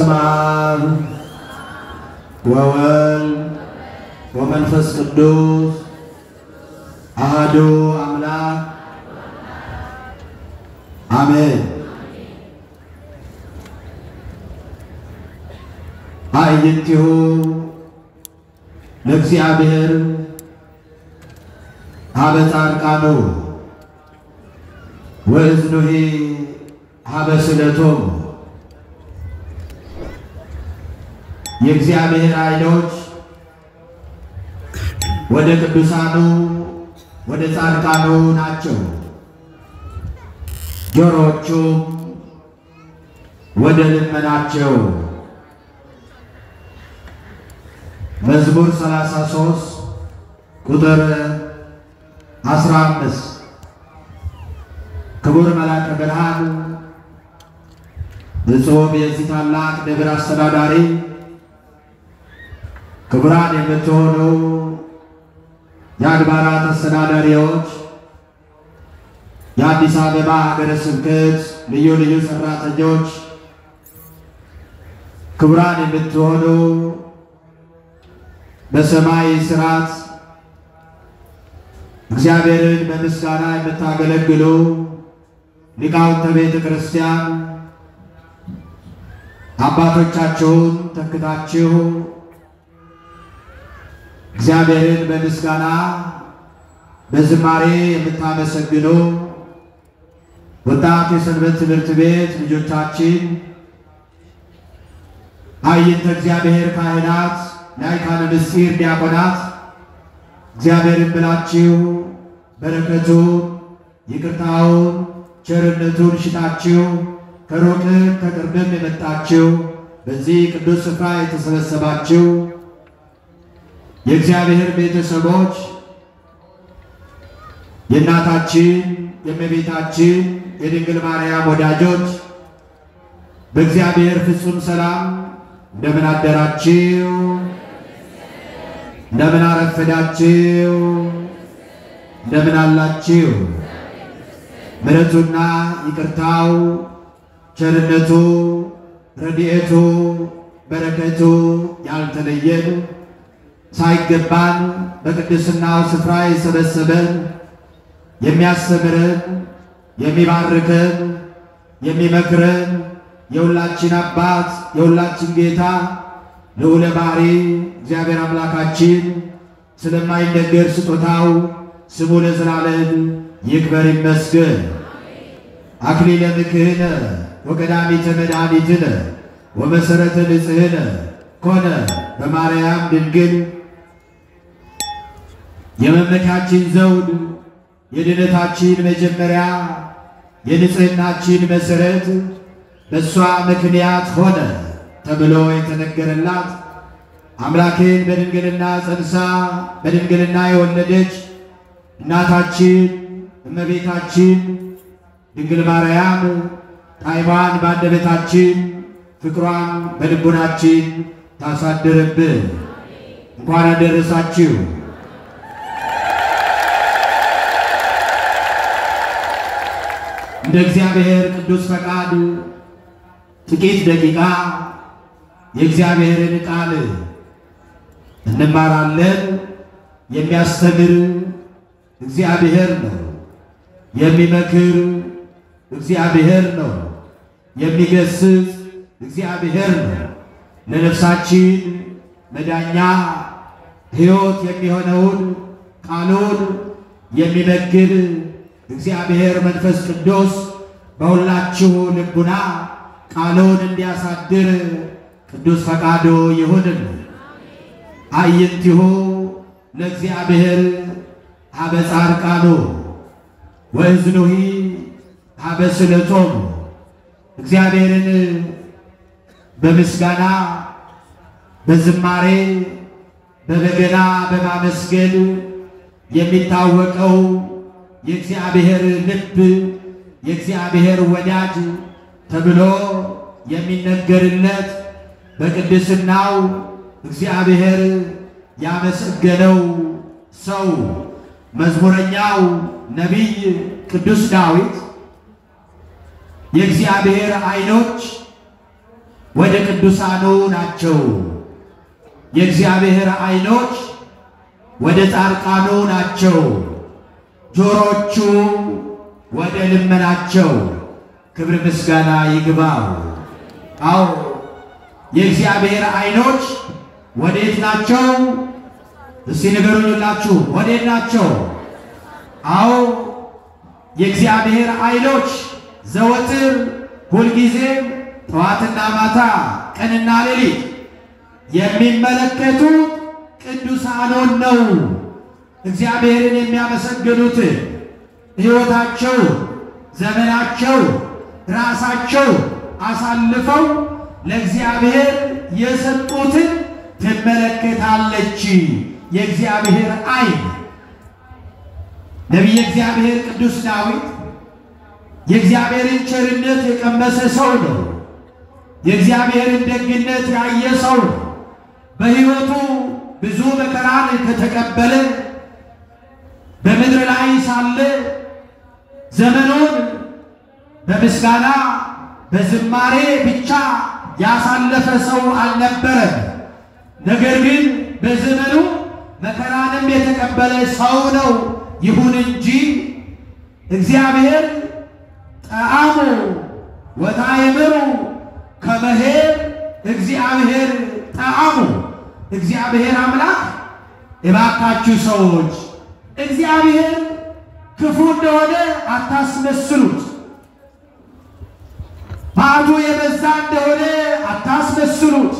በስመ አብ ወወልድ ወመንፈስ ቅዱስ አሐዱ አምላክ አሜን። አዕይንቲሁ ለእግዚአብሔር ሀበ ጻድቃኑ ወእዝኑሂ ሀበ ስእለቶሙ የእግዚአብሔር ዓይኖች ወደ ቅዱሳኑ ወደ ጻድቃኑ ናቸው፣ ጆሮዎቹም ወደ ልመናቸው። መዝሙር 33 ቁጥር 15 ክቡር መልአከ ብርሃን ብፁዕ የዚህ ታላቅ ደብር አስተዳዳሪ ክቡራን የምትሆኑ የአድባራት አስተዳዳሪዎች፣ የአዲስ አበባ ሀገረ ስብከት ልዩ ልዩ ሰራተኞች፣ ክቡራን የምትሆኑ በሰማይ ስርዓት እግዚአብሔርን በምስጋና የምታገለግሉ ሊቃውንተ ቤተ ክርስቲያን አባቶቻችሁን ተክታችሁ እግዚአብሔርን በምስጋና በዝማሬ የምታመሰግኑ ወጣት የሰንበት ትምህርት ቤት ልጆቻችን፣ አዕይንተ እግዚአብሔር ካህናት፣ ላይካነ ምስጢር ዲያቆናት እግዚአብሔርን ብላችሁ በረከቱን ይቅርታውን ቸርነቱን ሽታችሁ ከሩቅም ከቅርብም የመጣችሁ በዚህ ቅዱስ ስፍራ የተሰበሰባችሁ የእግዚአብሔር ቤተሰቦች የእናታችን የእመቤታችን የድንግል ማርያም ወዳጆች በእግዚአብሔር ፍጹም ሰላም እንደምን አደራችሁ? እንደምን አረፈዳችሁ? እንደምን አላችሁ? ምሕረቱና ይቅርታው ቸርነቱ ረድኤቱ በረከቱ ያልተለየን ሳይገባን በቅድስናው ስፍራ የሰበሰበን የሚያስተምረን የሚባርከን የሚመክረን የሁላችን አባት የሁላችን ጌታ ልዑለ ባሕሪ እግዚአብሔር አምላካችን ስለማይነገር ስጦታው ስሙ ለዘላለም ይክበር ይመስገን። አክሊለ ምክህነ ወቀዳሚተ መድኃኒትነ ወመሰረተ ንጽሕነ ኮነ በማርያም ድንግል የመመካችን ዘውድ የድነታችን መጀመሪያ የንጽሕናችን መሠረት በእሷ ምክንያት ሆነ ተብሎ የተነገረላት አምላክን በድንግልና ጸንሳ በድንግልና የወለደች እናታችን እመቤታችን ድንግል ማርያም ጣዕሟን በአንደበታችን ፍቅሯን በልቡናችን ታሳድርብን። እንኳን አደረሳችሁ። እንደ እግዚአብሔር ቅዱስ ፈቃድ ጥቂት ደቂቃ የእግዚአብሔርን ቃል እንማራለን። የሚያስተምር እግዚአብሔር ነው። የሚመክር እግዚአብሔር ነው። የሚገስጽ እግዚአብሔር ነው። ለነፍሳችን መዳኛ ሕይወት የሚሆነውን ቃሉን የሚመግብ እግዚአብሔር መንፈስ ቅዱስ በሁላችሁ ልቡና ቃሉን እንዲያሳድር ቅዱስ ፈቃዱ ይሁንን። አዕይንቲሁ ለእግዚአብሔር ሀበ ጻድቃኑ ወእዝኑሂ ሀበ ስእለቶሙ እግዚአብሔርን በምስጋና በዝማሬ በበገና በማመስገን የሚታወቀው የእግዚአብሔር ልብ የእግዚአብሔር ወዳጅ ተብሎ የሚነገርለት በቅድስናው እግዚአብሔር ያመሰገነው ሰው መዝሙረኛው ነቢይ ቅዱስ ዳዊት የእግዚአብሔር ዓይኖች ወደ ቅዱሳኑ ናቸው። የእግዚአብሔር ዓይኖች ወደ ጻድቃኑ ናቸው። ጆሮቹ ወደ ልመናቸው። ክብር ምስጋና ይግባው። አዎ የእግዚአብሔር ዓይኖች ወዴት ናቸው? እስቲ ንገሩኝ ሁላችሁ፣ ወዴት ናቸው? አዎ የእግዚአብሔር ዓይኖች ዘወትር ሁልጊዜም ጠዋትና ማታ ቀንና ሌሊት የሚመለከቱት ቅዱሳኑን ነው። እግዚአብሔርን የሚያመሰግኑት ሕይወታቸው፣ ዘመናቸው፣ ራሳቸው አሳልፈው ለእግዚአብሔር የሰጡትን ትመለከታለች የእግዚአብሔር ዓይን። ነቢየ እግዚአብሔር ቅዱስ ዳዊት የእግዚአብሔርን ቸርነት የቀመሰ ሰው ነው። የእግዚአብሔርን ደግነት ያየ ሰው ነው። በሕይወቱ ብዙ መከራን ከተቀበለ በምድር ላይ ሳለ ዘመኑን በምስጋና በዝማሬ ብቻ ያሳለፈ ሰው አልነበረም። ነገር ግን በዘመኑ መከራንም የተቀበለ ሰው ነው። ይሁን እንጂ እግዚአብሔር ጠአሙ ወታእምሩ ከመሄድ እግዚአብሔር ጠአሙ እግዚአብሔር አምላክ እባካችሁ ሰዎች እግዚአብሔር ክፉ እንደሆነ አታስመስሉት። መዓቱ የበዛ እንደሆነ አታስመስሉት።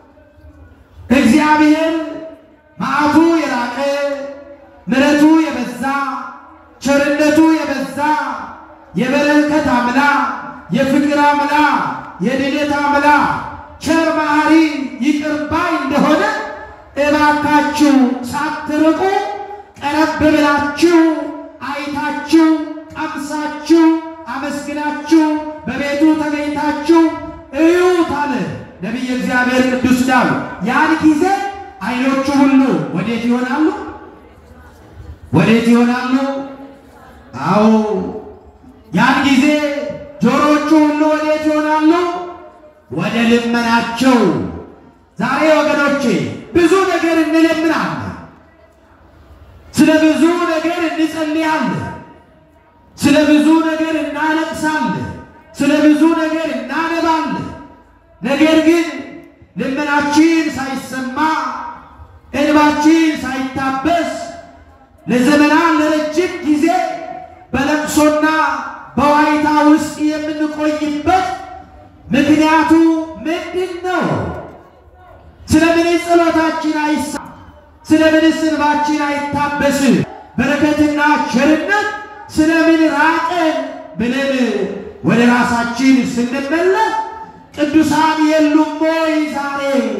እግዚአብሔር መዓቱ የራቀ ምሕረቱ የበዛ ቸርነቱ የበዛ የበረከት አምላክ የፍቅር አምላክ የድነት አምላክ ቸር መሐሪ ይቅር ባይ እንደሆነ እባካችሁ ሳትርቁ ቀረብ ብላችሁ አይታችሁ ቀምሳችሁ አመስግናችሁ በቤቱ ተገኝታችሁ እዩት አለ ነቢየ እግዚአብሔር ቅዱስ ዳዊት። ያን ጊዜ ዓይኖቹ ሁሉ ወዴት ይሆናሉ? ወዴት ይሆናሉ? አዎ ያን ጊዜ ጆሮቹ ሁሉ ወዴት ይሆናሉ? ወደ ልመናቸው። ዛሬ ወገኖቼ ብዙ ነገር እንለምናለን፣ ስለ ብዙ ነገር እንጸልያለን፣ ስለ ብዙ ነገር እናለቅሳለን፣ ስለ ብዙ ነገር እናነባለን። ነገር ግን ልመናችን ሳይሰማ እንባችን ሳይታበስ ለዘመናት ለረጅም ጊዜ በለቅሶና በዋይታ ውስጥ የምንቆይበት ምክንያቱ ምንድን ነው? ስለምን ጸሎታችን አይሳ ስለምን እንባችን አይታበስም? በረከትና ቸርነት ስለምን ራቀን ብለን ወደ ራሳችን ስንመለስ ቅዱሳን የሉም ወይ? ዛሬ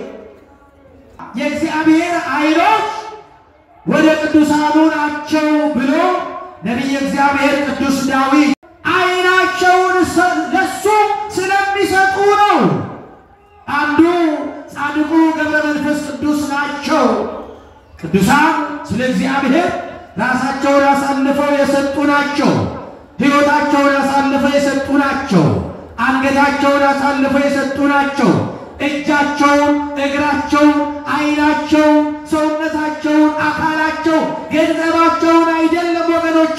የእግዚአብሔር ዓይኖች ወደ ቅዱሳኑ ናቸው ብሎ ነቢየ እግዚአብሔር ቅዱስ ዳዊት ዓይናቸውን ለሱ ስለሚሰጡ ነው። አንዱ ጻድቁ ገብረ መንፈስ ቅዱስ ናቸው። ቅዱሳን ስለ እግዚአብሔር ራሳቸውን አሳልፈው የሰጡ ናቸው። ሕይወታቸውን አሳልፈው የሰጡ ናቸው። አንገታቸውን አሳልፈው የሰጡ ናቸው። እጃቸውን፣ እግራቸውን፣ ዓይናቸውን፣ ሰውነታቸውን፣ አካላቸው ገንዘባቸውን አይደለም ወገኖቼ፣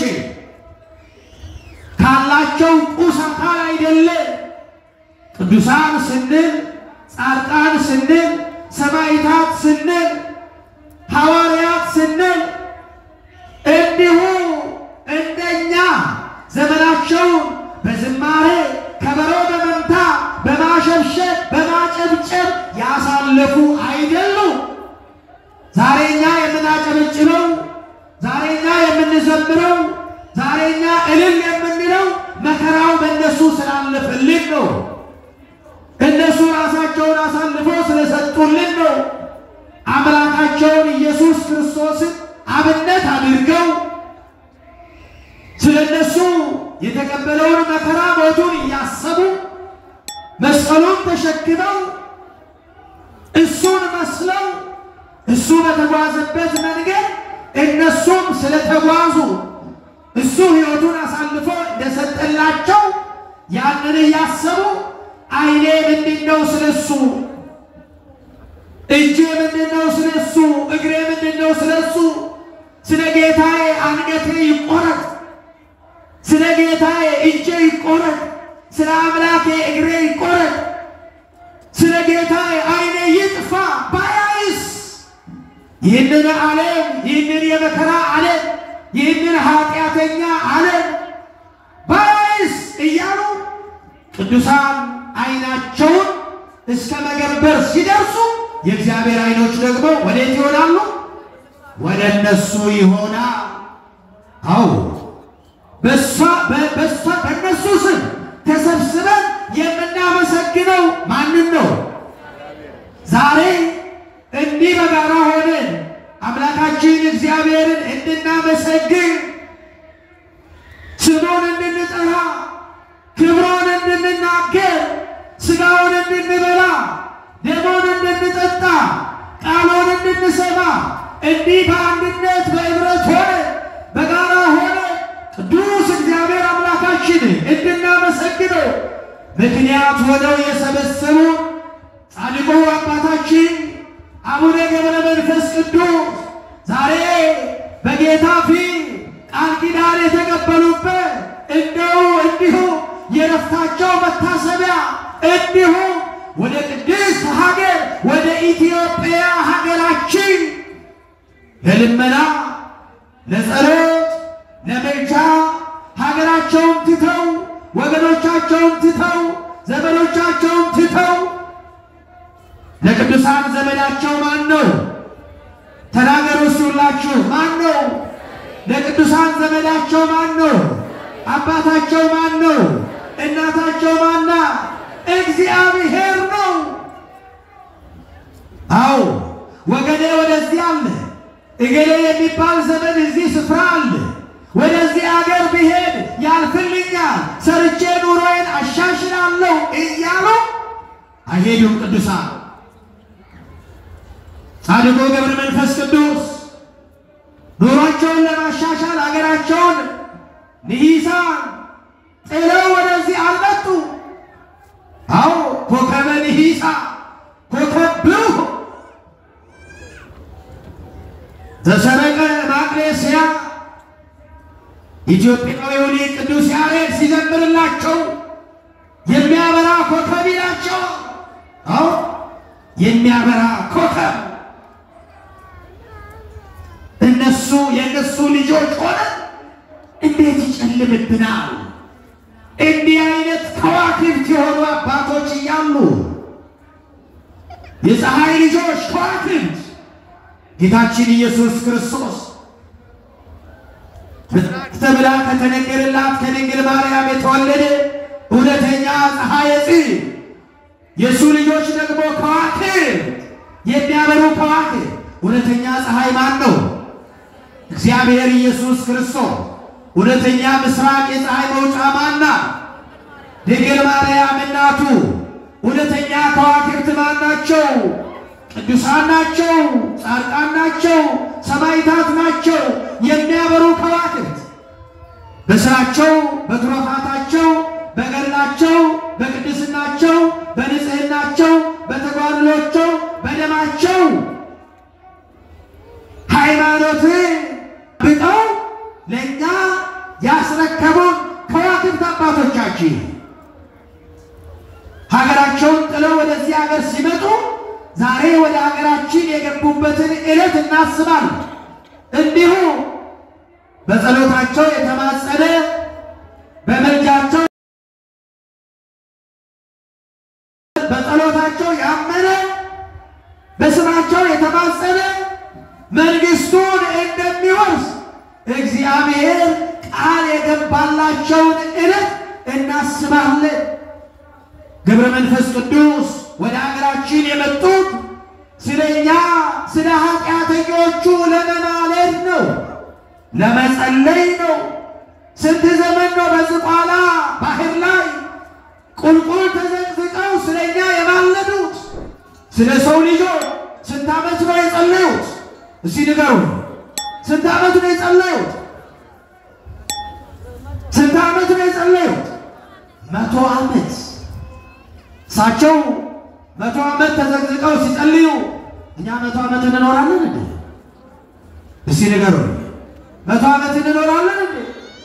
ካላቸው ቁስ አካል አይደለም። ቅዱሳን ስንል ጻድቃን ስንል ሰማዕታት ስንል ሐዋርያት ስንል እንዲሁ እንደኛ ዘመናቸውን በዝማሬ ከበሮ በመምታ በማሸብሸብ በማጨብጨብ ያሳለፉ አይደሉም። ዛሬኛ የምናጨበጭበው ዛሬኛ የምንዘምረው ዛሬኛ እልል የምንለው መከራው በእነሱ ስላለፈልን ነው። እነሱ ራሳቸውን አሳልፈው ስለሰጡልን ነው። አምላካቸውን ኢየሱስ ክርስቶስን አብነት አድርገው ስለ እነሱ የተቀበለውን መከራ ሞቱን እያሰቡ መስቀሉን ተሸክመው እሱን መስለው እሱ በተጓዘበት መንገድ እነሱም ስለተጓዙ እሱ ሕይወቱን አሳልፎ እንደሰጠላቸው ያንን እያሰቡ ዓይኔ ምንድን ነው ስለሱ? እጄ ምንድን ነው ስለሱ? እግሬ ምንድን ነው ስለሱ? ስለ ጌታዬ አንገቴ ይቆረጥ፣ ስለ ጌታዬ እጄ ይቆረጥ፣ ስለ አምላኬ እግሬ ይቆረጥ፣ ስለ ጌታዬ ዓይኔ ይጥፋ ባያይስ ይህንን ዓለም ይህንን የመከራ ዓለም ይህንን ኃጢአተኛ ዓለም ባያይስ እያሉ ቅዱሳን ዓይናቸውን እስከ መገበር ሲደርሱ የእግዚአብሔር ዓይኖች ደግሞ ወዴት ይሆናሉ? ወደ እነሱ ይሆናል። አዎ በሷ በሷ በእነሱ ስም ተሰብስበን የምናመሰግነው ማንን ነው? ዛሬ እንዲህ በጋራ ሆነን አምላካችን እግዚአብሔርን እንድናመሰግን ስሙን እንድንጠራ ክብሩን እንድንናገር ሥጋውን እንድንበላ ደሙን እንድንጠጣ ቃሉን እንድንሰማ እንዲህ በአንድነት በኅብረት ሆነ በጋራ ሆነ ቅዱስ እግዚአብሔር አምላካችን እንድናመሰግነው ምክንያት ሆነው የሰበሰቡ ጻድቁ አባታችን አቡነ ገብረ መንፈስ ቅዱስ ዛሬ በጌታ ፊት ቃል ኪዳን የተቀበሉበት እንደው እንዲሁ የረፍታቸው መታሰቢያ እንዲሁ ወደ ቅድስት ሀገር ወደ ኢትዮጵያ ሀገራችን ለልመና ለጸሎት ለመልቻ ሀገራቸውን ትተው ወገኖቻቸውን ትተው ዘመዶቻቸውን ትተው ለቅዱሳን ዘመዳቸው ማን ነው? ተናገሩ እስቲ ሁላችሁ ማን ነው? ለቅዱሳን ዘመዳቸው ማን ነው? አባታቸው ማን ነው? እናታቸው ማና? እግዚአብሔር ነው። አዎ ወገኔ ወደዚህ አለ፣ እገሌ የሚባል ዘመን እዚህ ስፍራ አለ። ወደዚህ አገር ብሄድ ያልፍልኛል፣ ሰርቼ ኑሮዬን አሻሽላለሁ እያሉ አይሄዱም ቅዱሳን ጻድቁ ገብረ መንፈስ ቅዱስ ኑሯቸውን ለማሻሻል አገራቸውን ንሂሳን ጥለው ወደዚህ አልመጡ። አዎ ኮከበ ንሂሳ ኮከብ ብሩህ ዘሰረቀ ማቅሌስያ ኢትዮጵያዊው ሊቅ ቅዱስ ያሬድ ሲዘምርላቸው የሚያበራ ኮከብ ይላቸው። አዎ የሚያበራ ኮከብ እነሱ የእነሱ ልጆች ሆነ እንዴት ይጨልምብናል? እንዲህ አይነት ከዋክብት የሆኑ አባቶች እያሉ የፀሐይ ልጆች ከዋክብት ጌታችን ኢየሱስ ክርስቶስ ተብላ ከተነገረላት ከድንግል ማርያም የተወለደ እውነተኛ ፀሐይ ጽ የእሱ ልጆች ደግሞ ከዋክብት የሚያበሩ ከዋክብት እውነተኛ ፀሐይ ማን ነው? እግዚአብሔር ኢየሱስ ክርስቶስ። እውነተኛ ምስራቅ የፀሐይ መውጫ ማና? ድንግል ማርያም እናቱ። እውነተኛ ከዋክብት ማን ናቸው? ቅዱሳን ናቸው፣ ጻድቃን ናቸው፣ ሰማዕታት ናቸው። የሚያበሩ ከዋክብት በስራቸው፣ በትሩፋታቸው፣ በገድላቸው፣ በቅድስናቸው፣ በንጽህናቸው፣ በተጓድሏቸው፣ በደማቸው ሃይማኖትን ብጠው ለእኛ ያስረከቡን ከዋክብት አባቶቻችን ሀገራቸውን ጥለው ወደዚህ ሀገር ሲመጡ ዛሬ ወደ ሀገራችን የገቡበትን ዕለት እናስባለን። እንዲሁ በጸሎታቸው የተማጸነ በመልጃቸው በጸሎታቸው ያመነ በስማቸው የተማጸነ መንግስቱን እንደሚወርስ እግዚአብሔር ቃል የገባላቸውን ዕለት እናስባለን። ገብረ መንፈስ ቅዱስ ወደ ሀገራችን የመጡት ስለ እኛ ስለ ኃጢአተኞቹ ለመማለድ ነው፣ ለመጸለይ ነው። ስንት ዘመን ነው በዝቋላ ባህር ላይ ቁልቁል ተዘቅዝቀው ስለ እኛ የማለዱት? ስለ ሰው ልጆች ስንት ዓመት ነው የጸለዩት? እስቲ ንገሩ። ስንት ዓመት ነው የጸለዩት? ስንት ዓመት ነው የጸለዩት? መቶ ዓመት እሳቸው መቶ ዓመት ተዘግዝቀው ሲጸልዩ እኛ መቶ ዓመት እንኖራለን እንዴ? እስቲ ንገሩ። መቶ ዓመት እንኖራለን እንዴ?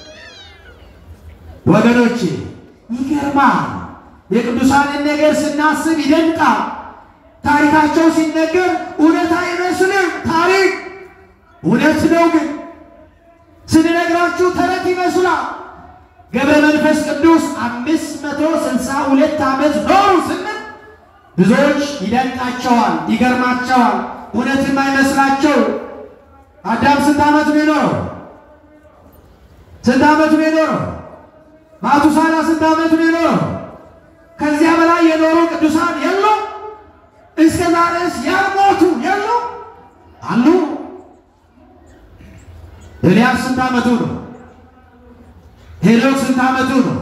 ወገኖቼ ይገርማል። የቅዱሳንን ነገር ስናስብ ይደንቃል። ታሪካቸው ሲነገር እውነት አይመስልም። ታሪክ እውነት ነው፣ ግን ስንነግራችሁ ተረት ይመስላል። ገብረ መንፈስ ቅዱስ አምስት መቶ ስልሳ ሁለት ዓመት ኖሩ ስንል ብዙዎች ይደንቃቸዋል፣ ይገርማቸዋል፣ እውነትም አይመስላቸው። አዳም ስንት ዓመት ነው የኖረው? ስንት ዓመት ነው የኖረው? ማቱሳላ ስንት ዓመት ነው የኖረው? ከዚያ በላይ የኖሩ ቅዱሳን የሉ? እስከ ዛሬስ ያልሞቱ የሉ? አሉ። ኤልያስ ስንት ዓመቱ ነው? ሄኖክ ስንት ዓመቱ ነው?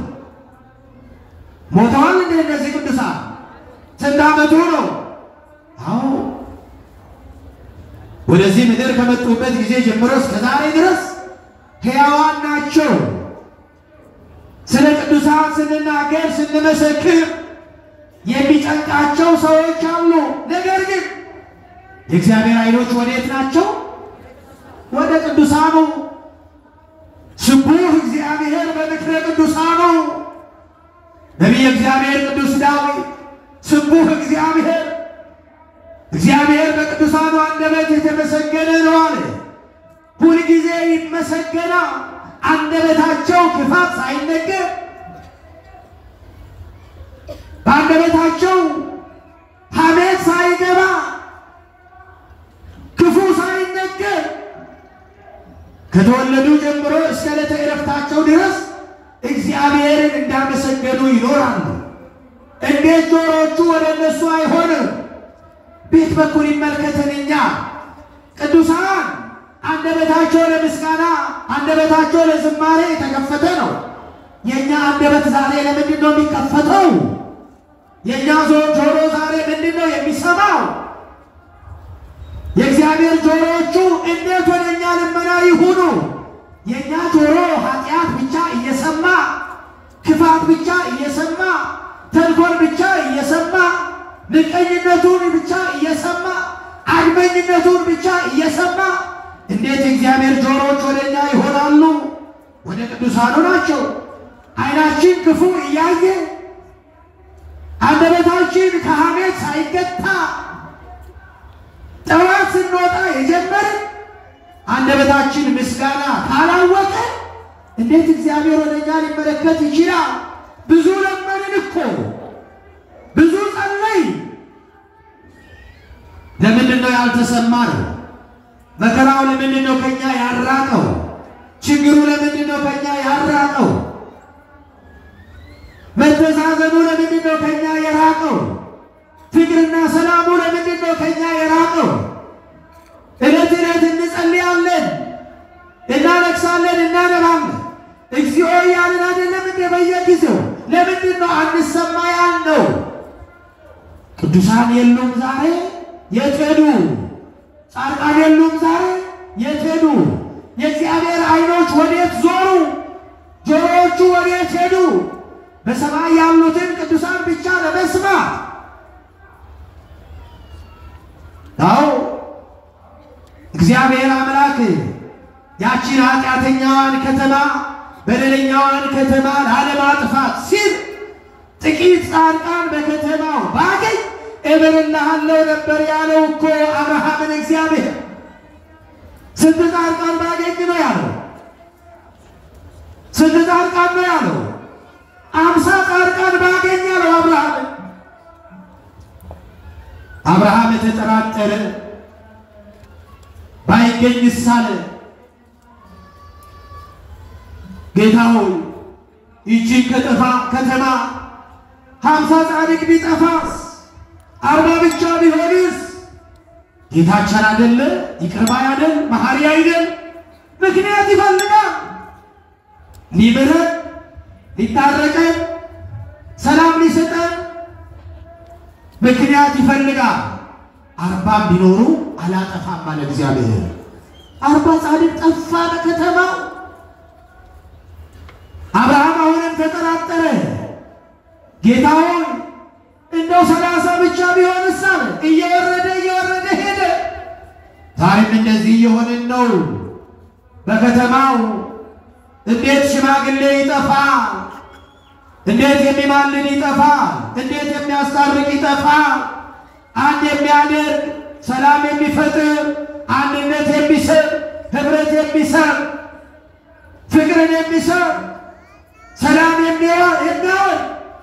ሞተዋል እንደ እነዚህ ቅዱሳን ስንት ዓመቱ ነው? አዎ ወደዚህ ምድር ከመጡበት ጊዜ ጀምሮ እስከ ዛሬ ድረስ ሕያዋን ናቸው። ስለ ቅዱሳን ስንናገር ስንመሰክር የሚጨንቃቸው ሰዎች አሉ። ነገር ግን የእግዚአብሔር ዓይኖች ወዴት ናቸው? ወደ ቅዱሳኑ። ስቡሕ እግዚአብሔር በምክረ ቅዱሳኑ። ነቢየ እግዚአብሔር ቅዱስ ዳዊት ስቡሕ እግዚአብሔር እግዚአብሔር በቅዱሳኑ አንደበት የተመሰገነ ነው አለ። ሁልጊዜ ይመሰገናል። አንደበታቸው ክፋት ሳይነገር በአንደበታቸው ሐሜት ሳይገባ ክፉ ሳይነገር ከተወለዱ ጀምሮ እስከ ዕለተ ዕረፍታቸው ድረስ እግዚአብሔርን እንዳመሰገኑ ይኖራሉ። እንዴት ጆሮቹ ወደ እነሱ አይሆንም? ቤት በኩል ይመልከተን። እኛ ቅዱሳን አንደበታቸው ለምስጋና አንደበታቸው ለዝማሬ የተከፈተ ነው። የእኛ አንደበት ዛሬ ለምንድን ነው የሚከፈተው? የእኛ ጆሮ ዛሬ ምንድን ነው የሚሰማው? የእግዚአብሔር ጆሮዎቹ እንዴት ወደ እኛ ልመና ይሁኑ? የእኛ ጆሮ ኃጢአት ብቻ እየሰማ ክፋት ብቻ እየሰማ ተንኮል ብቻ እየሰማ ምቀኝነቱን ብቻ እየሰማ አድመኝነቱን ብቻ እየሰማ እንዴት የእግዚአብሔር ጆሮዎች ወደ እኛ ይሆናሉ? ወደ ቅዱሳኑ ናቸው። ዓይናችን ክፉ እያየ አንደበታችን ከሐሜት ሳይገታ ጠዋት ስንወጣ የጀመርን አንደበታችን ምስጋና ካላወቀ እንዴት እግዚአብሔር ወደ እኛ ሊመለከት ይችላል? ብዙ ለመንን እኮ ብዙ ጸለይ። ለምንድን ነው ያልተሰማነው? መከራው ለምንድን ነው ከኛ ያራቀው? ችግሩ ለምንድን ነው ከኛ ያራቀው? መተዛዘኑ ለምንድን ነው ከኛ የራቀው? ፍቅርና ሰላሙ ለምንድን ነው ከኛ የራቀው? ዕለት ዕለት እንጸልያለን፣ እናለቅሳለን፣ እናነባለን። እግዚኦ እያልን አይደለም እንደ በየጊዜው ለምንድን ነው አንሰማ ያልነው? ቅዱሳን የሉም ዛሬ የት ሄዱ? ጻድቃን የሉም ዛሬ የት ሄዱ? የእግዚአብሔር ዓይኖች ወዴት ዞሩ? ጆሮዎቹ ወዴት ሄዱ? በሰማይ ያሉትን ቅዱሳን ብቻ ለመስማት አዎ እግዚአብሔር አምላክ ያቺን ኃጢአተኛዋን ከተማ በደለኛዋን ከተማ ላለማጥፋት ሲል ጥቂት ጻድቃን በከተማው ባገኝ እምርልሃለሁ ነበር ያለው እኮ አብርሃምን እግዚአብሔር። ስንት ጻድቃን ባገኝ ነው ያለው? ስንት ጻድቃን ነው ያለው? አምሳ ጻድቃን ባገኝ ያለው አብርሃምን። አብርሃም የተጠራጠረ ባይገኝስ አለ ጌታ ሆይ ይቺን ከጠፋ ከተማ ሀምሳ ጻድቅ ቢጠፋስ አርባ ብቻ ቢሆንስ? ጌታችን አይደለ ይቅር ባይ አይደል መሐሪ አይደል? ምክንያት ይፈልጋል ሊምረን ሊታረቀን ሰላም ሊሰጠን ምክንያት ይፈልጋል። አርባም ቢኖሩ አላጠፋም አለ እግዚአብሔር። አርባ ጻድቅ ጠፋ በከተማው። አብርሃም አሁንም ተጠራጠረ። ጌታ ሆይ ሰላሳ ብቻ ቢሆንስ አለ። እየወረደ እየወረደ ሄደ። ዛሬም እንደዚህ እየሆንን ነው። በከተማው እንዴት ሽማግሌ ይጠፋል? እንዴት የሚማልድ ይጠፋል? እንዴት የሚያስታርቅ ይጠፋል? አንድ የሚያደርግ ሰላም የሚፈጥር አንድነት የሚስብ ህብረት የሚሰር ፍቅርን የሚሰር ሰላም የሚያወር የሚያወር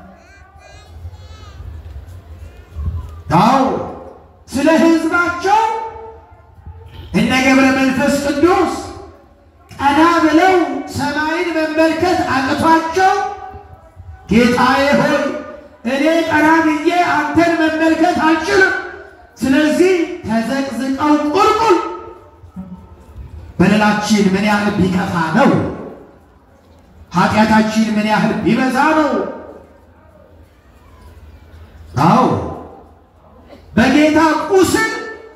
አዎ ስለ ህዝባቸው እነ ገብረ መንፈስ ቅዱስ ቀና ብለው ሰማይን መመልከት አቅቷቸው ጌታዬ ሆይ እኔ ቀና ብዬ አንተን መመልከት አልችልም፣ ስለዚህ ተዘቅዝቀው ቁልቁል በደላችን ምን ያህል ቢከፋ ነው? ኃጢአታችን ምን ያህል ቢበዛ ነው? አዎ በጌታ ቁስል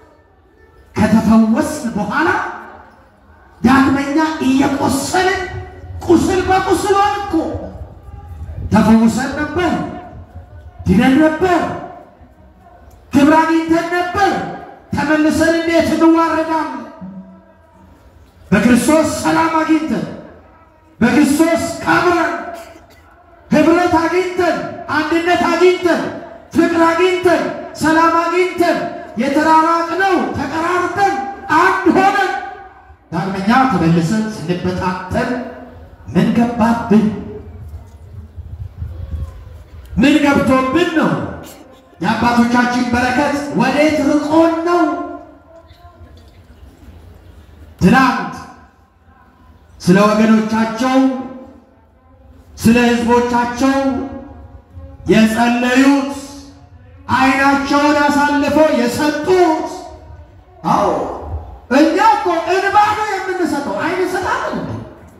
ከተፈወስን በኋላ ዳግመኛ እየቆሰልን ቁስል በቁስል ሆን እኮ ተፈውሰን ነበር፣ ድነን ነበር፣ ክብር አግኝተን ነበር። ተመልሰን እንዴት እንዋረዳለን? በክርስቶስ ሰላም አግኝተን በክርስቶስ ከብረን ህብረት አግኝተን አንድነት አግኝተን ፍቅር አግኝተን ሰላም አግኝተን የተራራቅነው ተቀራርተን አንድ ሆነን ዳግመኛ ተመልሰን ስንበታተን ምን ገባብን? ምን ገብቶብን ነው? የአባቶቻችን በረከት ወዴት ርቆን ነው? ትናንት ስለ ወገኖቻቸው ስለ ህዝቦቻቸው የጸለዩት ዓይናቸውን አሳልፈው የሰጡት አዎ እኛ እኮ እንባ ነው የምንሰጠው፣ ዓይን እንሰጣለን እንዴ?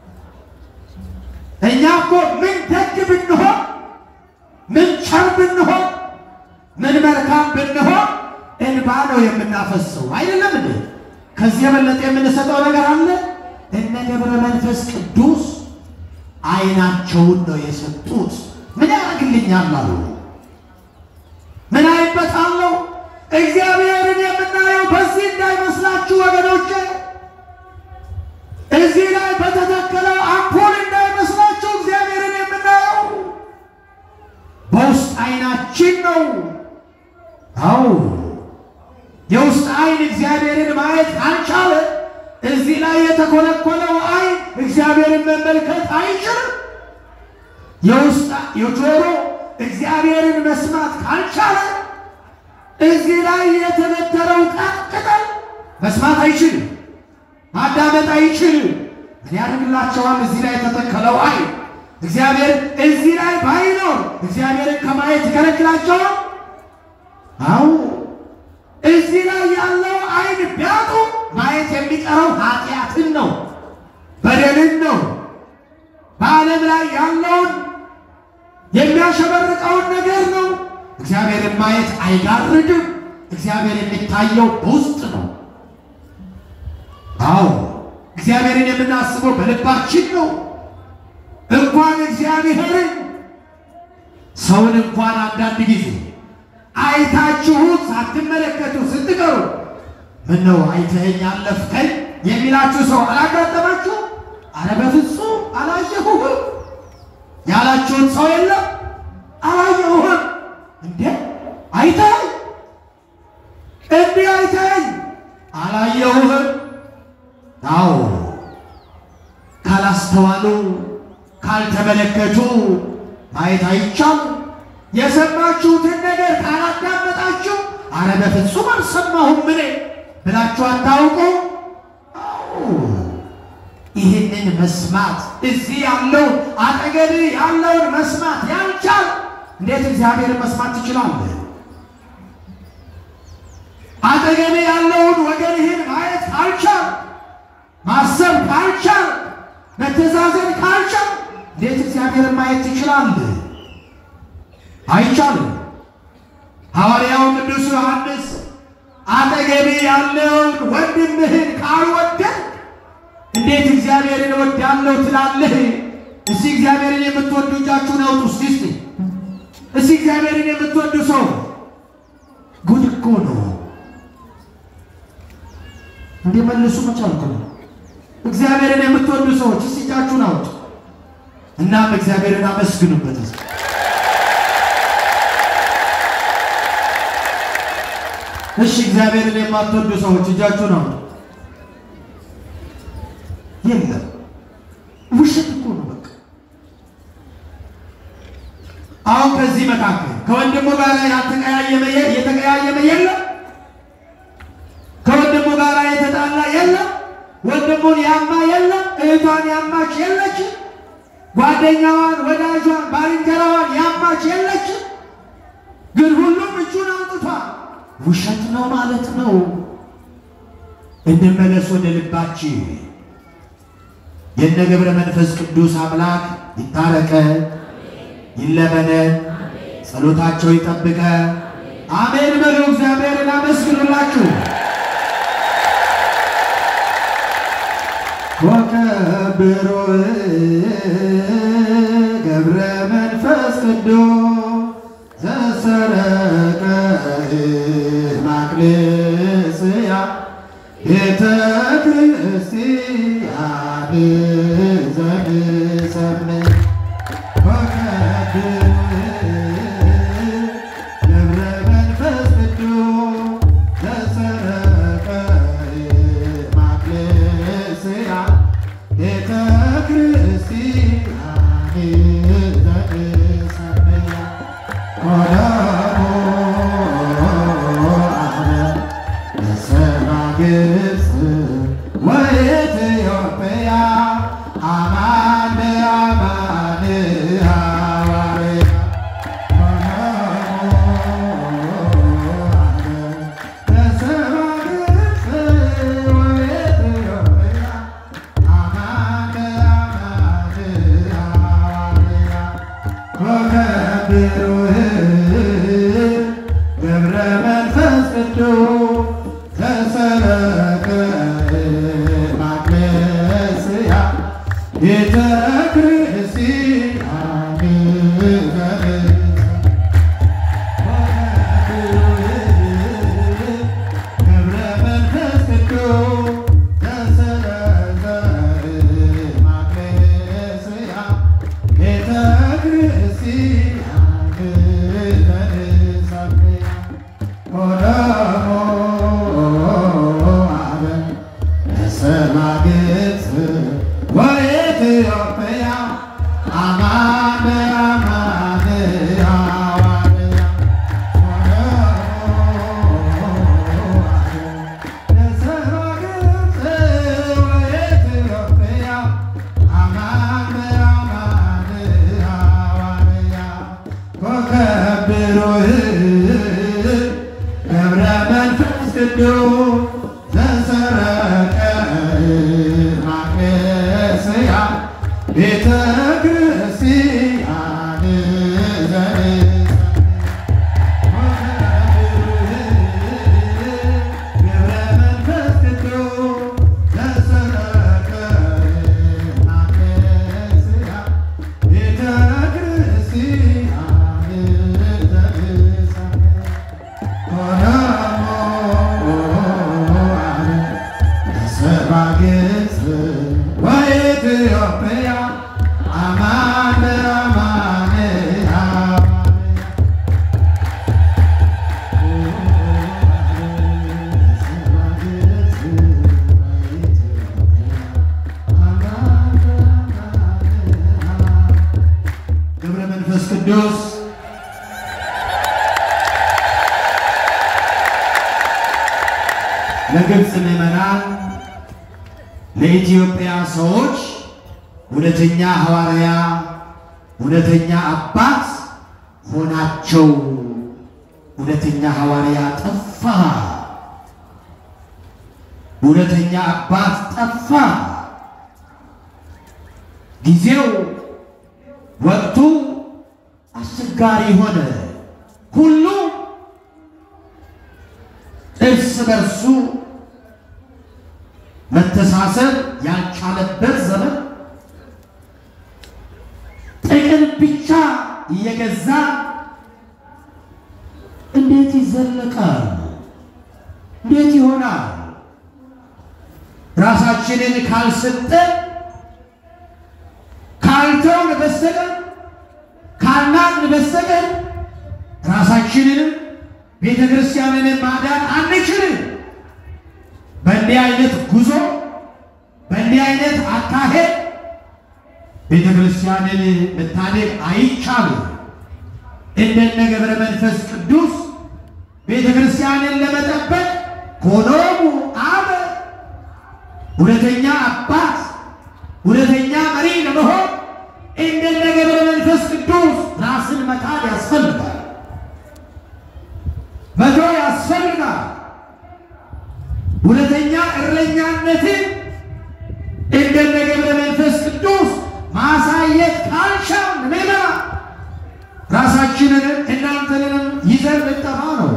እኛ እኮ ምን ደግ ብንሆን፣ ምን ቸር ብንሆን፣ ምን መልካም ብንሆን እንባ ነው የምናፈሰው አይደለም እንዴ? ከዚህ የበለጠ የምንሰጠው ነገር አለ? እነ ገብረ መንፈስ ቅዱስ ዓይናቸውን ነው የሰጡት። ምን ያደርግልኛል አሉ። ምን አይበታለሁ? እግዚአብሔርን የምናየው በዚህ እንዳይመስላችሁ ወገኖቼ፣ እዚህ ላይ በተተከለው አምፖል እንዳይመስላችሁ እግዚአብሔርን የምናየው በውስጥ ዓይናችን ነው። አዎ የውስጥ ዓይን እግዚአብሔርን ማየት አልቻለ። እዚህ ላይ የተኮለኮለው ዓይን እግዚአብሔርን መመልከት አይችልም። የውስጥ የጆሮ እግዚአብሔርን መስማት ካልቻለ እዚህ ላይ የተበተረው ቅጠል መስማት አይችልም፣ ማዳመጥ አይችልም። ምን ያደርግላቸዋል? እዚህ ላይ የተተከለው ዓይን እግዚአብሔር እዚህ ላይ ባይኖር እግዚአብሔርን ከማየት ይከለክላቸዋል? አዎ እዚህ ላይ ያለው ዓይን ቢያጡ ማየት የሚቀረው ኃጢአትን ነው፣ በደልን ነው። በዓለም ላይ ያለውን የሚያሸበርቀውን ነገር ነው። እግዚአብሔርን ማየት አይጋርድም። እግዚአብሔር የሚታየው በውስጥ ነው። አዎ እግዚአብሔርን የምናስበው በልባችን ነው። እንኳን እግዚአብሔርን ሰውን እንኳን አንዳንድ ጊዜ አይታችሁት ሳትመለከቱ ስትቀሩ ምን ነው አይተኸኝ አለፍከኝ የሚላችሁ ሰው አላጋጠማችሁ? አረ በፍጹም አላየሁህም ያላችሁን ሰው የለም? አላየሁህም እንዴ አይተኸኝ እንዲህ አይተኸኝ አላየሁህም። አዎ ካላስተዋሉ ካልተመለከቱ ማየት አይቻልም። የሰማችሁትን ነገር ካላዳመጣችሁ አረ በፍጹም አልሰማሁም እኔ ብላችሁ አታውቁ። ይህንን መስማት እዚህ ያለው አጠገብ ያለውን መስማት ያልቻል እንዴት እግዚአብሔርን መስማት ትችላለህ? አጠገብ ያለውን ወገንህን ማየት ካልቻል፣ ማሰብ ካልቻል፣ መተዛዘን ካልቻል እንዴት እግዚአብሔርን ማየት ትችላለህ? አይቻልም። ሐዋርያው ቅዱስ ዮሐንስ አጠገቤ ያለውን ወንድምህን ካልወደድ እንዴት እግዚአብሔርን እወዳለሁ ትላለህ? እስቲ እግዚአብሔርን የምትወዱ እጃችሁን አውጡ። እስቲ እስቲ እስቲ እግዚአብሔርን የምትወዱ ሰው ነው። እንዲመልሱ መቻልኩ ነው። እግዚአብሔርን የምትወዱ ሰዎች እስቲ እጃችሁን አውጡ። እናም እግዚአብሔርን አመስግኑበት። እስኪ እሺ፣ እግዚአብሔርን የማትወዱ ሰዎች እጃችሁን አውጡ። የለም ውሸት እኮ ነው በቃ። አሁን ከዚህ መካከል ከወንድሙ ጋር ያልተቀያየመ የ- የተቀያየመ የለም። ከወንድሙ ጋር የተጣላ የለም። ወንድሙን ያማ የለም። እህቷን ያማች የለችም። ጓደኛዋን፣ ወዳጇን፣ ባልንጀራዋን ያማች የለችም። ግን ሁሉም እጁን አውጥቷል። ውሸት ነው ማለት ነው። እንመለስ ወደ ልባችን። የነ ገብረ መንፈስ ቅዱስ አምላክ ይታረቀ ይለመነ ጸሎታቸው ይጠብቀ። አሜን በሉ። እግዚአብሔርን አመስግኑላችሁ። ወከብሮ ገብረ መንፈስ ቅዱስ ዘሰረቀ ማቅሌስያ ቤተ ክርስቲያን ዘንሰምን ገብረ መንፈስ ቅዱስ ዘሰረቀ ማቅሌስያ ቤተ ክርስቲያን ዘንሰምያ ቆዳሞ አነ በሰባ ግብፅ ወኢትዮጵያ አማን በአማን ሐዋርያ በሰባ ግብፅ ወኢትዮጵያ አማን በአማን ሐዋርያ ወከብሩህ ገብረ መንፈስ ቅዱስ ተሰረቀ ማቅለስያ ቤተ ክርስቲያን ገብረ መንፈስ ቅዱስ ተሰረቀ ማቅለስያ ቤተ ክርስቲያን ዘንሰምያ ቆዳሞ አበ በሰባ ግብፅ ወኢትዮጵያ አማን በአማን ሐዋርያ በሰባ ግብፅ ወኢትዮጵያ አማን በአማን ሐዋርያ ወከብሩህ ገብረ መንፈስ ቅዱስ ዘሰረቀ ማቅለስያ ቤተ ክርስቲያን ዘንሰምያ ገብረ መንፈስ ቅዱስ ዘሰረቀ ማቅለስያ ቤተ ክርስቲያን ዘንሰምያ ቆዳሞ አነ በሰባ ግብፅ ወኢትዮጵያ አማን በአማን ሐዋርያ ገብረ መንፈስ ቅዱስ ለግብፅ ምዕመናን ለኢትዮጵያ ሰዎች እውነተኛ ሐዋርያ እውነተኛ አባት ሆናቸው። እውነተኛ ሐዋርያ ጠፋ። እውነተኛ አባት ጠፋ። ጊዜው ወቅቱ አስቸጋሪ ሆነ። ሁሉ እርስ በርሱ መተሳሰብ ያልቻለበት ዘመን ጥቅም ብቻ እየገዛ እንዴት ይዘለቃል? ይሆናል። ራሳችንን ካልሰጠን ካልተውን በስተቀር ካልናቅን በስተቀር ራሳችንንም ቤተ ክርስቲያንንም ማዳን አንችልም። በእንዲህ አይነት ጉዞ በእንዲህ አይነት አካሄድ ቤተ ክርስቲያንን መታደግ አይቻልም። እንደነ ገብረ መንፈስ ቅዱስ ቤተ ክርስቲያንን ለመጠበቅ ኮኖሙ አበ እውነተኛ አባት እውነተኛ መሪ ለመሆን እንደነ ገብረ መንፈስ ቅዱስ ራስን መካድ ያስፈልጋል፣ መቶ ያስፈልጋል። እውነተኛ እረኛነትን እንደነ ገብረ መንፈስ ቅዱስ ማሳየት ካልቻል ሜላ ራሳችንንም እናንተንንም ይዘን ልጠፋ ነው።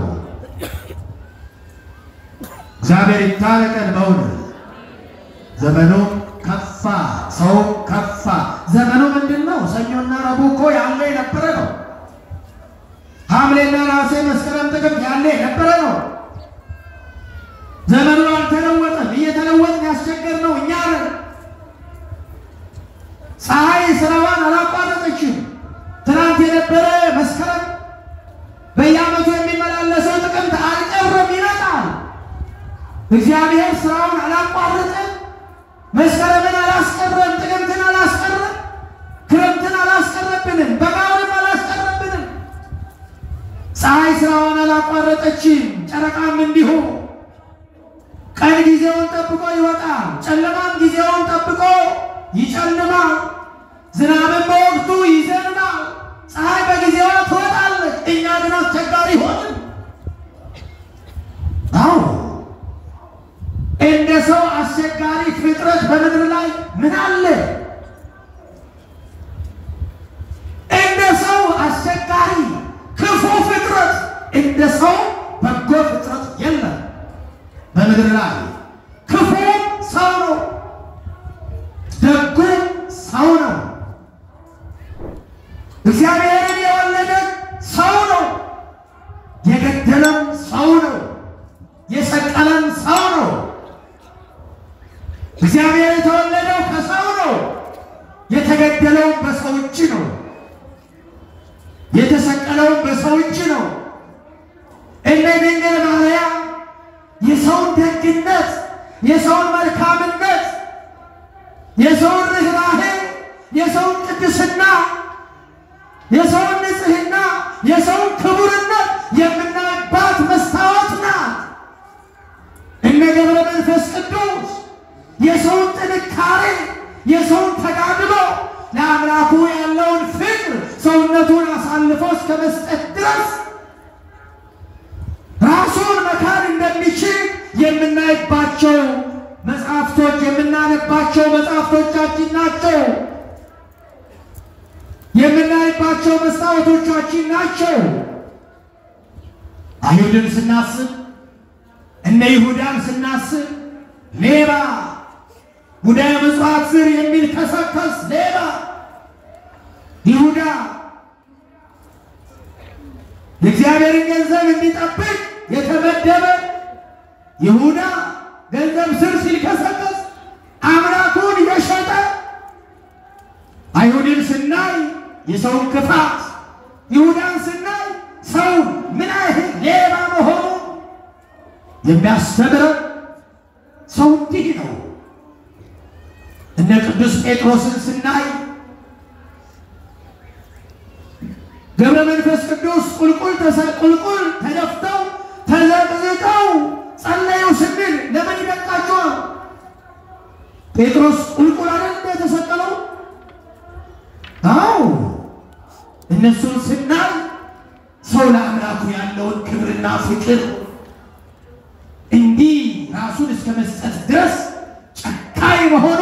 እግዚአብሔር ይታረቀን። በእውነት ዘመኑ ከፋ፣ ሰው ከፋ። ዘመኑ ምንድን ነው? ሰኞና ረቡዕ እኮ ያለ የነበረ ነው። ሐምሌና ነሐሴ፣ መስከረም፣ ጥቅምት ያለ የነበረ ነው። ዘመኑ አልተለወጠም። እየተለወጥን ያስቸገር ነው እኛ ነን። ፀሐይ ስራዋን አላቋረጠችም። ትናንት የነበረ መስከረም በየዓመቱ የሚመላለሰው ጥቅምት አልቀረም፣ ይመጣል። እግዚአብሔር ስራውን አላቋረጠም። መስከረምን አላስቀረም፣ ጥቅምትን አላስቀረም፣ ክረምትን አላስቀረብንም፣ በጋውንም አላስቀረብንም። ፀሐይ ስራዋን አላቋረጠችም፣ ጨረቃም እንዲሁ። ቀን ጊዜውን ጠብቆ ይወጣል፣ ጨለማም ጊዜውን ጠብቆ ይጨልማል። ዝናብን በወቅቱ ይዘንባል። ፀሐይ በጊዜዋ ትወጣለች። እኛ ግን አስቸጋሪ ሆንን። አዎ እንደ ሰው አስቸጋሪ ፍጥረት በምድር ላይ ምን አለ? እንደ ሰው አስቸጋሪ ክፉ ፍጥረት እንደ ሰው በጎ ፍጥረት የለም በምድር ላይ። ክፉም ሰው ነው፣ ደጉም ሰው ነው። እግዚአብሔርን የወለደ ሰው ነው። የገደለም ሰው ነው። የሰቀለም ሰው ነው። እግዚአብሔር የተወለደው ከሰው ነው። የተገደለውም በሰው እጅ ነው። የተሰቀለውም በሰው እጅ ነው። እነ ድንግል ማርያም የሰውን ደግነት፣ የሰውን መልካምነት፣ የሰውን ርኅራኄ፣ የሰውን ቅድስና የሰውን ንጽሕና የሰውን ክቡርነት የምናይባት መስታወት ናት። እነ ገብረ መንፈስ ቅዱስ የሰውን ጥንካሬ የሰውን ተጋድሎ ለአምላኩ ያለውን ፍቅር ሰውነቱን አሳልፎ እስከ መስጠት ድረስ ራሱን መካድ እንደሚችል የምናይባቸው መጽሐፍቶች የምናነባቸው መጽሐፍቶቻችን ናቸው። የምናይባቸው መስታወቶቻችን ናቸው። አይሁድን ስናስብ እነ ይሁዳን ስናስብ ሌባ ጉዳየ ምጽዋት ዝር የሚል ከሰከስ ሌባ ይሁዳ የእግዚአብሔርን ገንዘብ እንዲጠብቅ የተመደበ ይሁዳ ገንዘብ ስር ሲልከሰከስ አምላኩን የሸጠ አይሁድን ስናይ የሰውን ክፋት፣ ይሁዳን ስናይ ሰው ምን ያህል ሌባ መሆኑ የሚያስተምረው ሰው እንዲህ ነው። እነ ቅዱስ ጴጥሮስን ስናይ ገብረ መንፈስ ቅዱስ ቁልቁል ቁልቁል ተደፍተው ተዘቅዝቀው ጸለዩ ስንል ለምን ይደቃቸዋል? ጴጥሮስ ቁልቁል አይደል የተሰቀለው? አዎ እነሱን ስናይ ሰው ለአምላኩ ያለውን ክብርና ፍቅር እንዲህ ራሱን እስከ መስጠት ድረስ ጨካኝ መሆኑ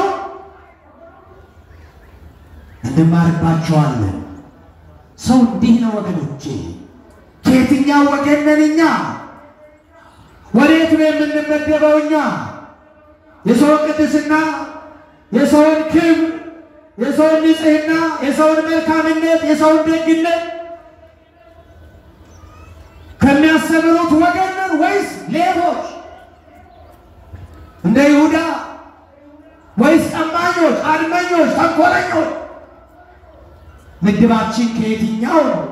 እንማርባቸዋለን። ሰው እንዲህ ነው ወገኖቼ። ከየትኛው ወገን ነን እኛ? ወዴት ነው የምንመደበው እኛ? የሰውን ቅድስና፣ የሰውን ክብር የሰውን ንጽሕና፣ የሰውን መልካምነት፣ የሰውን ደግነት ከሚያስተምሩት ወገን ነን ወይስ ሌቦች? እንደ ይሁዳ ወይስ ቀማኞች፣ አድመኞች፣ ተንኮለኞች? ምድባችን ከየትኛው ነው?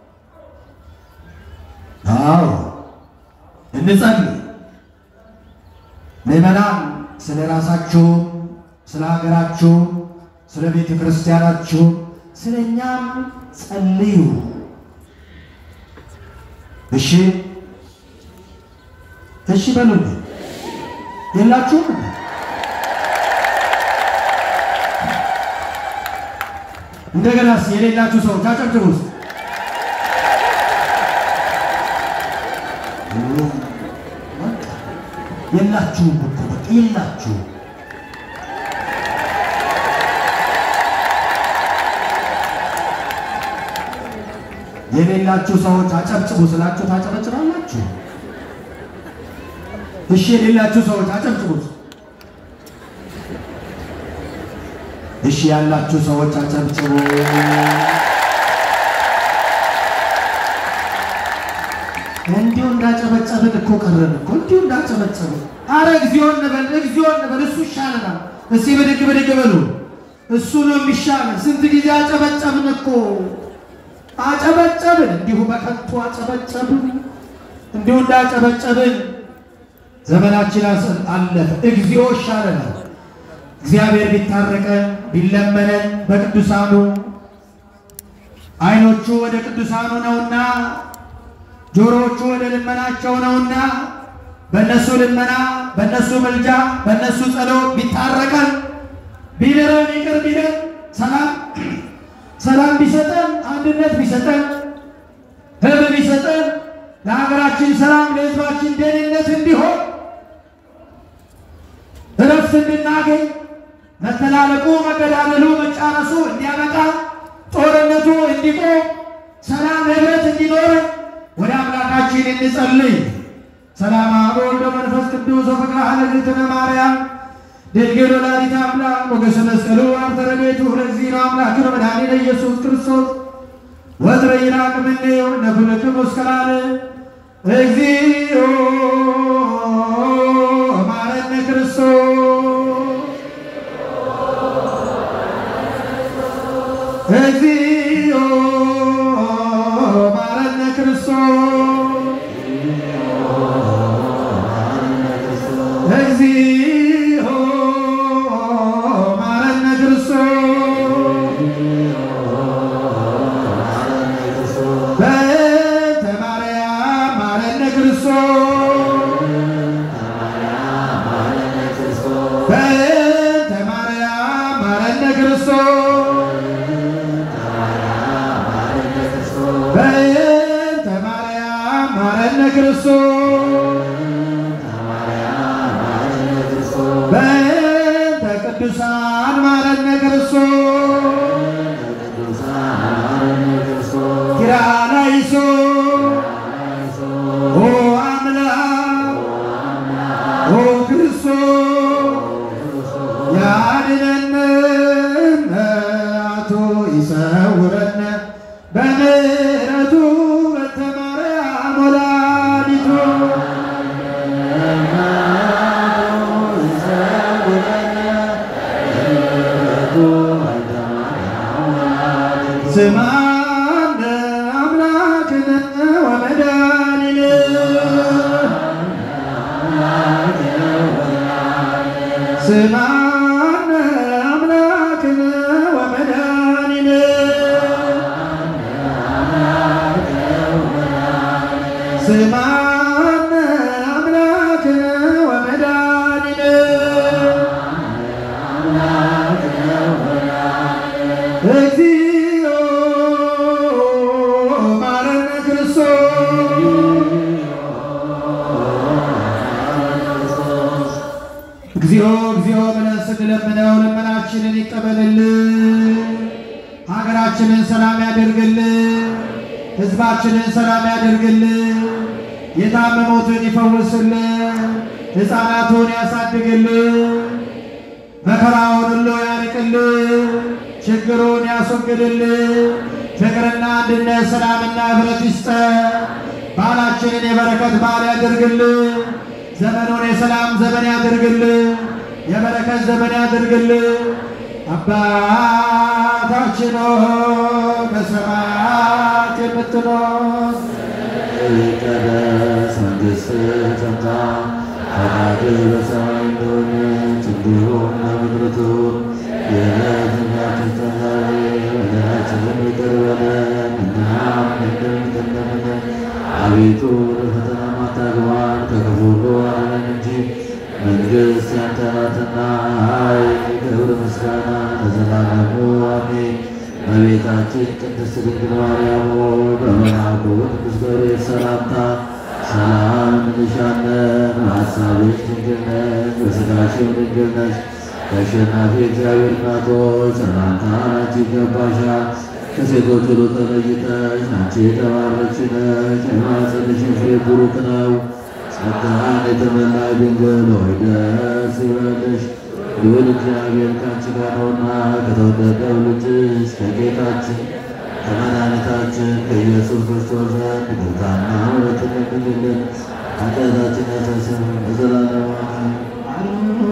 አዎ እንጸልይ። ምዕመናን ስለ ራሳችሁ፣ ስለ ሀገራችሁ፣ ስለ ቤተ ክርስቲያናችሁ፣ ስለ እኛም ጸልዩ። እሺ እሺ በሉልኝ። የላችሁም? እንደገናስ የሌላችሁ ሰዎች አጨብጭቡ ውስጥ የላችሁም እኮ በቃ የላችሁም። የሌላችሁ ሰዎች አጨብጭቡ ስላችሁ ታጨበጭባላችሁ። እሺ የሌላችሁ ሰዎች አጨብጭቡ። እሺ ያላችሁ ሰዎች አጨብጭቡ። እንዲሁ እንዳጨበጨብን እኮ ቀረን እኮ እንዲሁ እንዳጨበጨብን። አረ እግዚኦ እንበል እግዚኦ እንበል፣ እሱ ይሻለናል። እስቲ ብድግ ብድግ በሉ። እሱ ነው የሚሻለን። ስንት ጊዜ አጨበጨብን እኮ አጨበጨብን፣ እንዲሁ በከንቱ አጨበጨብን። እንዲሁ እንዳጨበጨብን ዘመናችን አለፈ። እግዚኦ ይሻለናል። እግዚአብሔር ቢታረቀን ቢለመነን በቅዱሳኑ ዓይኖቹ ወደ ቅዱሳኑ ነውና ጆሮዎቹ ወደ ልመናቸው ነውና በእነሱ ልመና፣ በእነሱ ምልጃ፣ በእነሱ ጸሎት ቢታረቀን ቢምረን ይቅር ቢለን ሰላም ሰላም ቢሰጠን አንድነት ቢሰጠን ህብ ቢሰጠን ለሀገራችን ሰላም ለሕዝባችን ደህንነት እንዲሆን እረፍት እንድናገኝ መተላለቁ፣ መገዳደሉ፣ መጫረሱ እንዲያበቃ ጦርነቱ እንዲቆም ሰላም ህብረት እንዲኖር ወደ አምላካችን እንጸልይ። ሰላም አብ ወወልድ ወመንፈስ ቅዱስ ወፍቅረ እግዝእትነ ማርያም ድንግል ወላዲተ አምላክ ሞገሰ መስቀሉ አርተ ረድኤቱ ለእግዚእነ አምላክነ መድኃኒነ ኢየሱስ ክርስቶስ ወትረ ይራቅ እምኔሁ ነኩልክሙ እስከ ለዓለም እግዚኦ መሐረነ ክርስቶስ እግዚኦ መሐረነ ክርስቶስ እግዚኦ መሐረነ ክርስቶስ በእንተ ማርያም መሐረነ ክርስቶስ በእንተ ማርያም መሐረነ ክርስቶስ በእንተ ማርያም መሐረነ ክርስቶስ በእንተ ቅዱሳን መሐረነ ክርስቶስ ኪርያላይሶ ኦ አምላክ ኦ ክርስቶስ ያድነን አቶ ይሰውረን በምሕረቱ በእንተ ማርያም ወላዲቱ ስማነ አምላክነ ወመድኃኒነ ስማነ አምላክነ ወመድኃኒነ ስማነ አምላክነ ወመድኃኒነ እግዚኦ መሐረነ ክርስቶስ እግዚኦ እግዚኦ ብለን ስንለምነው ልመናችንን ይቀበልልን። ሀገራችንን ሰላም ያደርግልን። ሕዝባችንን ሰላም ያደርግልን። የታመሙትን ይፈውስልን። ሕፃናቱን ያሳድግልን። መከራውን ሁሉ ያርቅልን። ችግሩን ያስወግድልን። ፍቅርና አንድነት፣ ሰላምና ህብረት ይስጠን። በዓላችንን የበረከት በዓል ያደርግልን። ዘመኑን የሰላም ዘመን ያድርግልን፣ የበረከት ዘመን ያድርግልን። አባታችን ሆይ በሰማያት የምትኖር ይቀደስ መንግሥትህ ትምጣ፣ ፈቃድህ በሰማይ እንደሆነች እንዲሁም በምድር ትሁን። የዕለት እንጀራችንን ዛሬ በደላችንን ይቅር በለን እኛም እንደምንቅር እንደምንል። አቤቱ ወደ ፈተና አታግባን ከክፉ ሁሉ አድነን እንጂ መንግሥት ያንተ ናትና፣ ኃይል፣ ክብር፣ ምስጋና ለዘላለሙ አሜን። እመቤታችን ቅድስት ድንግል ማርያም ሆይ በመልአኩ ቅዱስ ገብርኤል ሰላምታ ሰላም እንልሻለን። በሐሳብሽ ድንግል ነሽ፣ በሥጋሽም ድንግል ነሽ። የአሸናፊ እግዚአብሔር እናት ሆይ ሰላምታ አንቺ ይገባሻል። ከሴቶች ሁሉ ተለይተሽ አንቺ የተባረክሽ ነሽ፣ የማኅፀንሽም ፍሬ ቡሩክ ነው። ጸጋን የተመላሽ ድንግል ሆይ ደስ ይበልሽ ልዑል እግዚአብሔር ከአንቺ ጋር ነውና ከተወደደው ልጅሽ ከጌታችን ከመድኃኒታችን ከኢየሱስ ክርስቶስ ዘንድ ይቅርታና ምሕረትን ለምኝልን ኃጢአታችንን ያስተሰርይልን ለዘላለሙ አሜን።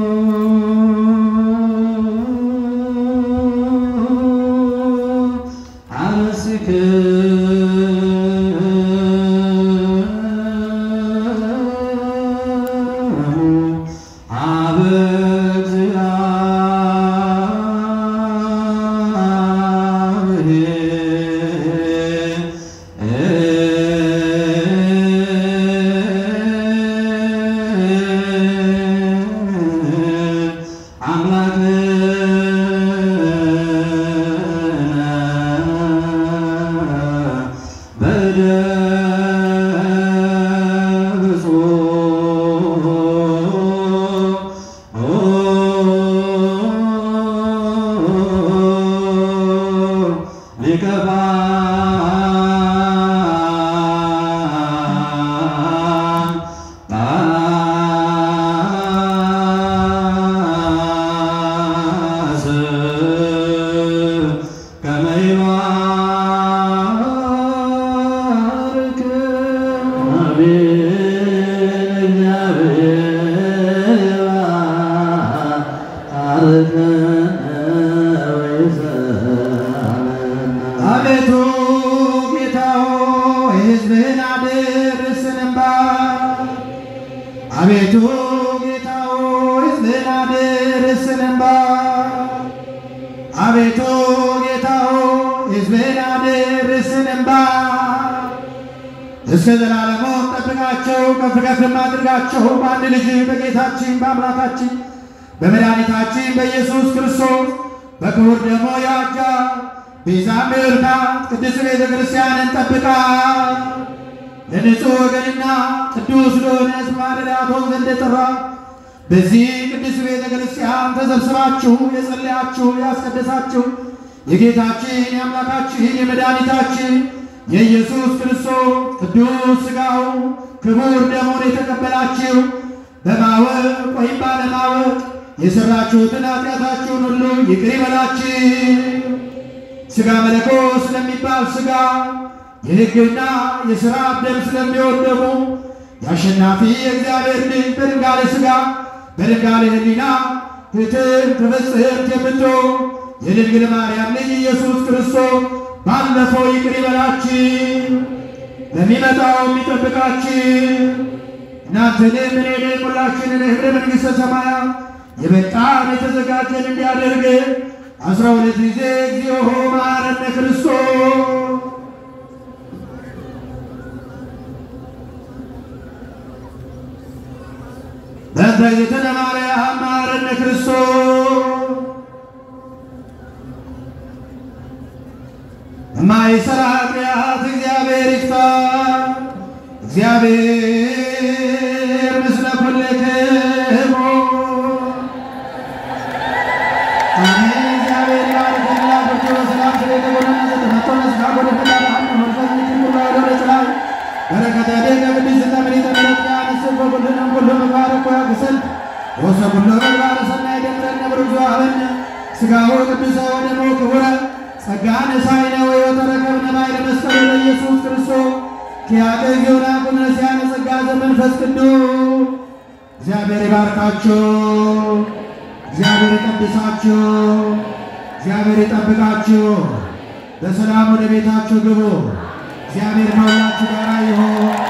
አቤቱ ጌታ ሆይ ሕዝብህን አድርስን እንባ አቤቱ ጌታ ሆይ ሕዝብህን አድርስን እንባ አቤቱ ጌታ ሆይ ሕዝብህን አድርስን እንባ እስከ ዘላለሙ ጠብቃቸው ከፍ ከፍም አድርጋቸው በአንድ ልጅ በጌታችን በአምላካችን በመድኃኒታችን በኢየሱስ ክርስቶስ በክቡር ደግሞ ያጃ ቤዛ ምርካት ቅድስት ቤተ ክርስቲያንን ጠብቃ ለንጹሕ ወገንና ቅዱስ ለሆነ ሕዝብ ማደሪያ ትሆን ዘንድ ጠራ። በዚህ ቅዱስ ቤተ ክርስቲያን ተሰብስባችሁ የጸለያችሁ ያስቀደሳችሁ የጌታችን የአምላካችን የመድኃኒታችን የኢየሱስ ክርስቶስ ቅዱስ ሥጋው ክቡር ደሙን የተቀበላችሁ በማወቅ ወይም ባለማወቅ የሠራችሁትን ኃጢአታችሁን ሁሉ ይቅር ይበላችሁ። ሥጋ መለኮት ስለሚባል ሥጋ የሕግና የሥራ ደም ስለሚወደሙ የአሸናፊ የእግዚአብሔር ልጅ በድንጋሌ ሥጋ በድንጋሌ ሕሊና ፍትሕን ተፈጽሕት የምትሆን የድንግል ማርያም ልጅ ኢየሱስ ክርስቶስ ባለፈው ይቅር ይበላችሁ፣ ለሚመጣው የሚጠብቃችሁ እናንተንም እኔንም ሁላችንን ኅብረ መንግሥተ ሰማያት የበቃን የተዘጋጀን እንዲያደርግ አስራ ሁለት ጊዜ እግዚኦ መሐረነ ክርስቶስ በእንተ እግዝእትነ ማርያም መሐረነ ክርስቶስ የማይሠራ ኃጢአት እግዚአብሔር ይፍታ። እግዚአብሔር ምስለ ኩልክሙ አሜን። እግዚአብሔር ይባርከን። ላኩርቱ በሰላም ስለተጎነነ ዘተመቶ መስጋ ጎደ ፈቃድ ሀን መንፈስ ምክር ወደ ለጽላይ በረከተ ደገ ቅድስት ተምሪተ ምሕረት ያንስብ በኩልንም ኩሉ ምግባረ እኮ ያግሰን ወሰ ኩሉ ምግባረ ሰናይ ደምረነ ብርዙ አበነ ሥጋሁ ቅዱሰ ወደሙ ክቡረ ጸጋን ሳይነ ወሕይወተ ረከብነ ባይለ መስቀሉ ለኢየሱስ ክርስቶስ ኪያቀ ጊዮና ቁምነስያነ ጸጋ ዘመንፈስ ቅዱስ እግዚአብሔር ይባርካችሁ፣ እግዚአብሔር ይቀድሳችሁ፣ እግዚአብሔር ይጠብቃችሁ። በሰላም ወደ ቤታችሁ ግቡ። እግዚአብሔር ከሁላችሁ ጋር ይሁን።